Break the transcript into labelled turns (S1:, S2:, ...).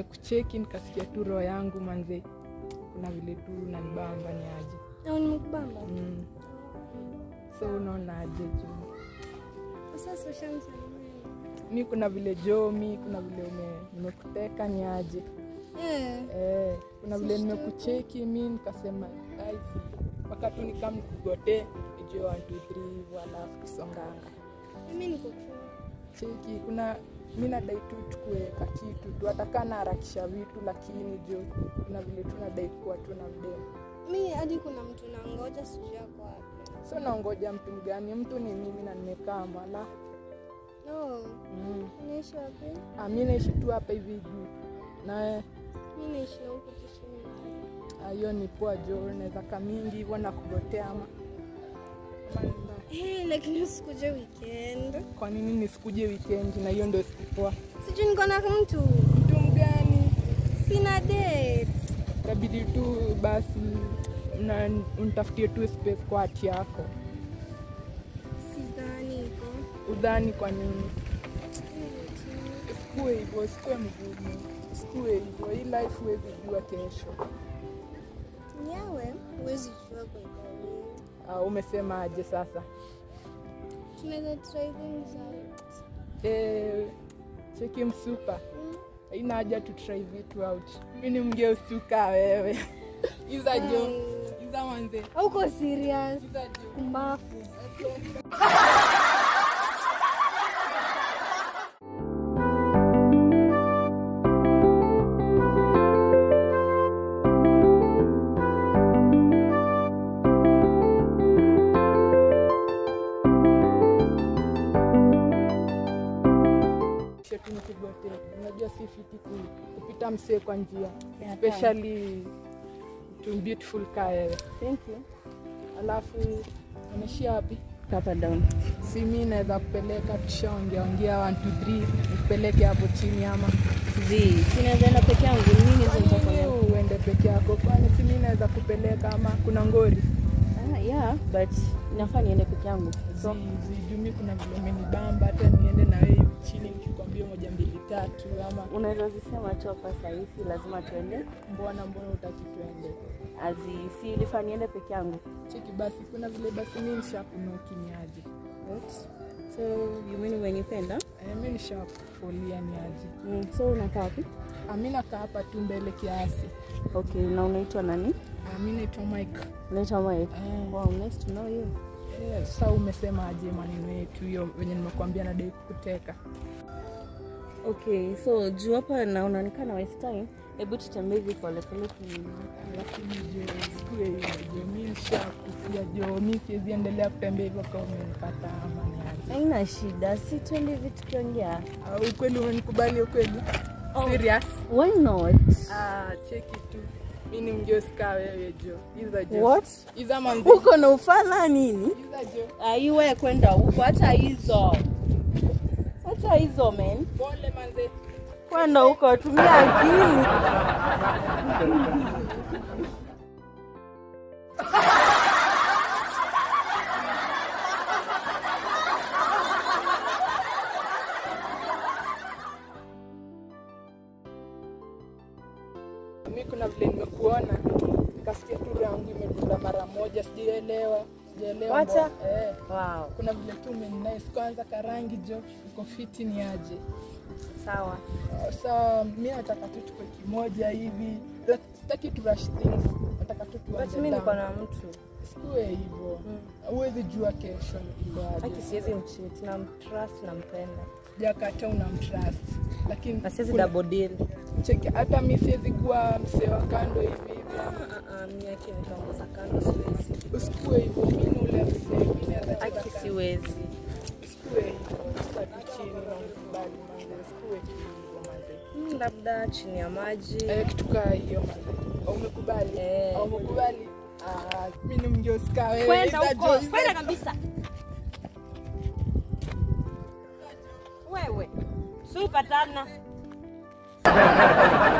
S1: nimekucheki nikasikia tu roho yangu manze, kuna vile tu nanibamba ni aje
S2: Au nimekubamba?
S1: mm. So unaona aje juu
S2: Sasa ushamsalimia.
S1: mi kuna vile jo mi kuna vile ume, nimekuteka ni aje
S2: Eh,
S1: eh, kuna vile nimekucheki mi nikasema aisi mpaka tu nikam nikugote nijue 1 2 3 hivyo alafu kusonganga
S2: mimi niko poa.
S1: cheki kuna mi nadai tu tukue kakitu tu hatakaa naharakisha vitu lakini jo kuna vile tu nadai kuwa tu na mdemu
S2: Mi hadi kuna mtu nangoja sijui ako wapi.
S1: so naongoja mtu mgani mtu ni mimi na nimekaa mala
S2: No,
S1: mm.
S2: unaishi wapi?
S1: Ah, mi naishi tu hapa hivi juu na
S2: Mi naishi huko Kisumu.
S1: ah, hiyo ni poa jo naweza kamingi hivyo na kugotea ama ama nina-
S2: Eh, lakini usikuje weekend.
S1: kwa nini nisikuje weekend na hiyo ndio siku poa
S2: Sijui niko na mtu.
S1: mtu mgani
S2: Sina date.
S1: itabidi tu basi na unitafutie tu space kwa hati yako
S2: Sidhani iko.
S1: udhani kwa nini sikue hivyo sikue mgumu sikue hivyo hii life huwezi jua kesho
S2: Nyawe, huwezi jua kwa iko.
S1: uh, umesema aje sasa
S2: Tunaweza try things out.
S1: e, cheki msupa haina haja tu try vitu out mi ni mgeusuka wewe iza jo
S2: Mm.
S1: iza manze
S2: Hauko serious?
S1: iza jo
S2: Kumbafu.
S1: shetu nikigote unajua si fiti ku- kupita msee kwa njia
S2: Yeah,
S1: especially to beautiful ka wewe
S2: Thank you.
S1: alafu unaishia wapi
S2: Hapa down.
S1: si mi naweza kupeleka tushaongea ongea 1 2 3 nikupeleke hapo chini ama
S2: Zi, sinaweza enda peke yangu. Nini hizo nitafanya?
S1: Wewe uende peke yako kwani si mi naweza kupeleka ama kuna ngori
S2: Ah, yeah, but inafaa niende peke yangu. So,
S1: zijumi kuna vile umenibamba hata niende na wewe chini nikikwambia moja mbili tatu ama
S2: unaweza zisema tu hapa sahisi lazima tuende.
S1: mbona mbona utaki tuende
S2: Azi, si ilifaa niende peke yangu.
S1: cheki basi kuna vile basi mi nishakunokiniaje
S2: What? So, you mean umenipenda?
S1: e, mi nishakufolia niaje
S2: Mm, so unakaa wapi?
S1: mi nakaa hapa tu mbele kiasi
S2: Okay, na unaitwa nani?
S1: Ah, mi naitwa mike
S2: Unaitwa Mike.
S1: Eh.
S2: Wow, nice to know you.
S1: Eh, sa umesema aje maneno yetu hiyo venye nimekwambia nadai kukuteka
S2: Okay, so juu hapa na unaonekana waste time, hebu tutembee hivi polepole kwenye
S1: lakini jo sikue hiyo jo mi nishakufia jo mi siwezi endelea kutembea hivyo kama umenipata ama ni aje
S2: Haina shida, si twende hivi tukiongea.
S1: Ah, ukweli umenikubali ukweli serious
S2: Why not?
S1: ah, cheki tu mi ni mgeuska wewe jo iza jo
S2: What?
S1: iza manzi
S2: Uko na ufala nini?
S1: iza jo
S2: Aiwe kwenda huko, hata hizo hata hizo men,
S1: pole manze
S2: kwenda huko, tumia akili.
S1: mi kuna vile nimekuona nikasikia tu roho yangu imedunda mara moja sijaelewa sijaelewa
S2: Wacha.
S1: mbona. eh,
S2: Wow,
S1: kuna vile tu umeninice kwanza karangi jo uko fiti ni aje
S2: sawa.
S1: Uh, sa mi nataka tu tuko kimoja hivi Like, sitaki tu rush things nataka tu
S2: But
S1: tuanze
S2: mimi niko
S1: down.
S2: na mtu
S1: Sikuwe hivyo huwezi jua kesho iko
S2: aki,
S1: aje
S2: siwezi mcheat, na mtrust, nampenda
S1: jakata unamtrust lakini
S2: na siwezi
S1: kuna-
S2: double deal.
S1: cheki hata mi siwezi kuwa msee wa kando hivi hivi
S2: Ah, ah, mimi aki nitaongoza kando, siwezi.
S1: usikuwe hivyo mi ni ule msee mi naweza cheza
S2: Aki,
S1: kando.
S2: siwezi.
S1: Usikuwe hivyo sitaki chini na unikubali manze usikuwe tu hivyo manze
S2: Hmm, labda chini ya maji.
S1: Eh, kitu kaa hiyo manze Au umekubali
S2: Eh.
S1: Au umekubali Ah, mi ni mgeuska wewe
S2: Kwenda
S1: Iza
S2: huko,
S1: jo, iza
S2: kwenda kabisa. Wewe, super tana.